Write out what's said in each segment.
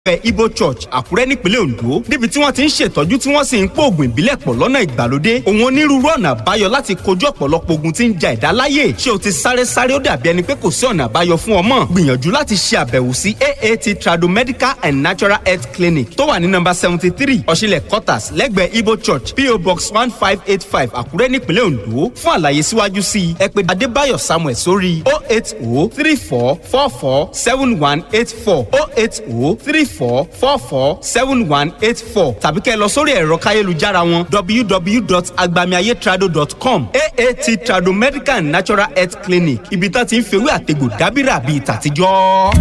ẹ ibo church àkúrẹ́ nípínlẹ̀ ondo níbi tí wọ́n ti ń ṣètọ́jú tí wọ́n sì ń pò ògùn ìbílẹ̀ pọ̀ lọ́nà ìgbàlódé òun onírúurú ọ̀nà àbáyọ láti kojú ọ̀pọ̀lọpọ̀ ogun tí ń ja ẹ̀dá láyè ṣé o ti sáré sáré ó dàbí ẹni pé kò sí ọ̀nà àbáyọ fún ọmọ gbìyànjú láti ṣe àbẹ̀wò sí aat tradomedical and natural health clinic tó wà ní nọ́mbà seventy three ọ̀ṣilẹ̀ quarters lẹ́gbẹ̀ẹ́ ibo church po box one five eight five àkúrẹ́ nípínlẹ̀ ondo fún àlàyé síwájú sí i ẹ pè adébáyọ̀ samuel sórí oh eight oh three four four four seven one eight four oh eight oh three four four four seven one eight four tàbí kẹ́ ẹ lọ sórí ẹ̀rọ káyélujára wọn www.agbamiayetrado.com aat trado medical and natural health clinic ibi tá ti ń fewé àtegbò dábìrà bíi tàtijọ́.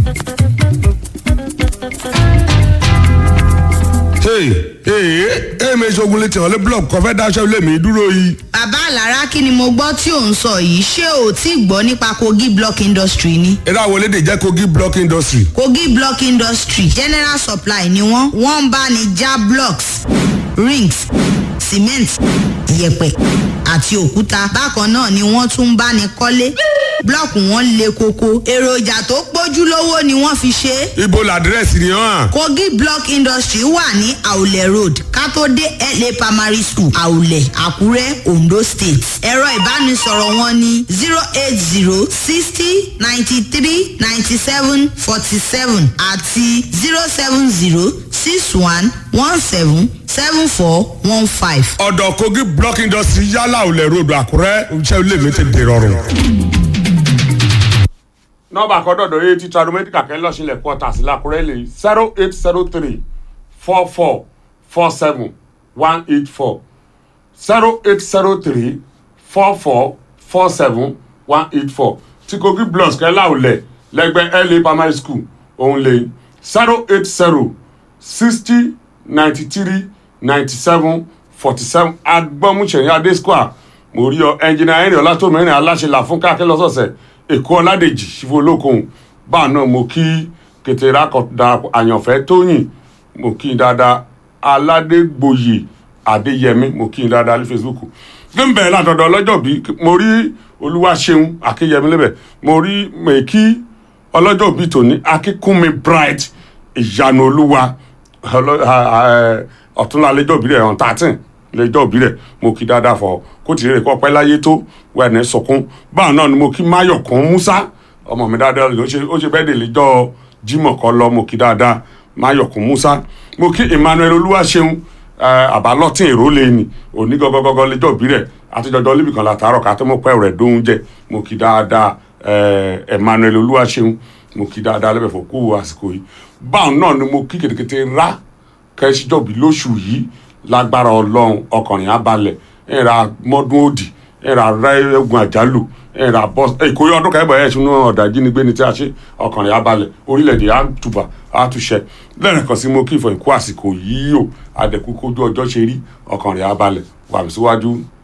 ee ee èmi ìṣògùn lè tẹ̀wọ́lé blọọkù kan fẹ́ dáṣẹ́ ilé mi dúró yìí. bàbá àlàrá kí ni mo gbọ́ tí ò ń sọ yìí ṣé o ti gbọ́ nípa kogi block industry ni. eré àwọn elédè jẹ́ kogi block industry. kogi block industry general supply ni wọ́n wọ́n ń bá ní já blocks rings cement yẹ̀pẹ̀ àti òkúta bákan náà ni wọ́n tún ń bá ní kọ́lé blọọkù wọn le koko èròjà tó pójú lówó ni wọ́n fi ṣe é ibo làdírẹ́sì ni hàn. kogi block industry wà ní àwùlẹ̀ road kátó-dé la primary school àwùlẹ̀ àkúrẹ́ ondo state ẹ̀rọ ìbánisọ̀rọ̀ wọn ní zero eight zero sixty ninety three ninety seven forty seven àti zero seven zero six one one seven seven four one five. ọ̀dọ̀ kogi block industry yálà ò lẹ̀ ròdù àkúrẹ́ iṣẹ́ ilé mi ti dèrọ̀rùn. nọmba àkọ́dọ̀dọ̀ yìí ti tradomedical kẹ́ lọ́sílẹ̀ quarters lákùrẹ́ lè zero eight zero three four four four seven one eight four zero eight zero three four four four seven one eight four tí kogi blọs kẹ́ láwùlẹ̀ lẹ́gbẹ́ la primary school òun lè zero eight zero sixty ninety three ninety seven forty seven agbọ́mùsẹ̀yìn adé square mo rí ọ ẹnjìnà ẹ̀rìn ọlátòmẹ́rin aláṣẹ là fún káàkiri lọ́sọ̀ọ̀sẹ̀ èkó ọládèjì ṣìfò olókun báà náà mo kí kẹtẹrà kọ̀dà àyànfẹ́ tóyìn mo kí dáadáa aládégbòye adéyẹmí mo kí dáadáa ní facebook gbẹ̀mbẹ̀ látọ̀dọ̀ ọlọ́jọ́ bí mo rí olúwaṣeun akéyẹmí lẹ́bẹ̀ mo rí mèkí ọlọ́jọ́ bí tòní akínkúnmi bright ìyanu olúwa ọ̀túnla lẹ́jọ́ bí rẹ̀ on thirteen lẹ́jọ́ bí rẹ̀ mo kí dáadáa fọ kó tì í rè kọ́ pẹ́ láyé tó wẹ̀ẹ́nì sọ̀kún báwọn náà ni mo kí máyọ̀kún musa ọmọ mi dáadáa ó ṣe ó ṣe bẹ́ẹ̀ dè lẹ́jọ́ jimoh kọ́ lọ mo kí dáadáa máyọ̀kún musa mo kí emmanuel olúwaṣeun àbálọ́tìn èrò lẹ́ni òní gọ́gọ́gọ́gọ́ lẹ́jọ́ bí rẹ̀ àtijọ́jọ́ níbi kan látàárọ̀ ká tó mọ̀ pẹ́ rẹ̀ dóhun jẹ mo kí dáadáa emmanuel olúwaṣeun mo kí dáadáa lẹ́bẹ̀ fọ́ kú àsìkò yìí báwọn náà ni mo kí kètékété rá kẹ́síjọ́bí lóṣù yìí lágbára ọlọ́run ọkùnrin abalẹ̀ ẹ̀ra mọ́dún òdì ẹ̀ra rẹ́gùn àjálù ẹ̀ra bọ́ ìkórè ọdún kẹ́bọ̀ ẹ̀ ṣùnú ọ̀dà ìjínigbé ni tí a ṣe ọkùnrin abalẹ̀ orílẹ̀-èdè àtúbà àtúnṣe lẹ́rìn kan sí mo kí ìfọ̀ ìkú àsìkò yìí o àdẹ̀kú kójú ọjọ́ ṣe rí ọkùnrin abalẹ̀ wà mí síwájú.